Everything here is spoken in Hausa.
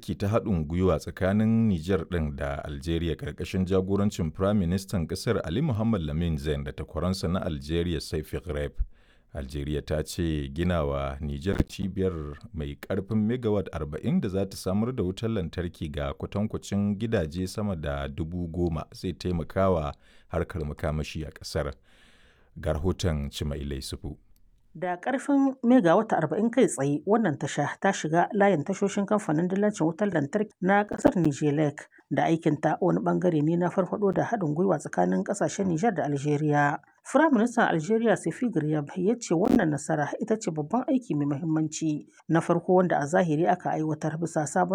lantarki ta haɗin gwiwa tsakanin Nijar ɗin da Algeria ƙarƙashin jagorancin Firaministan ƙasar Ali Muhammad Lamin Zain da takwaransa na Algeria Saifi Ghraib. Algeria ta ce ginawa Nijar cibiyar mai ƙarfin megawatt 40 da za ta samar da wutar lantarki ga kwatankwacin gidaje sama da dubu goma zai taimakawa harkar makamashi a ƙasar. Ga rahoton Cimailai Sufu. Da ƙarfin megawata arba'in kai tsaye wannan tasha ta shiga layin tashoshin kamfanin dillancin wutar lantarki na ƙasar Nijelek da aikinta wani ɓangare ne na farfaɗo da haɗin gwiwa tsakanin ƙasashen Nijar da Algeria. Firaministan Algeria Sefi Garyab ya ce wannan nasara ita ce babban aiki mai muhimmanci na farko wanda a zahiri aka aiwatar bisa sabon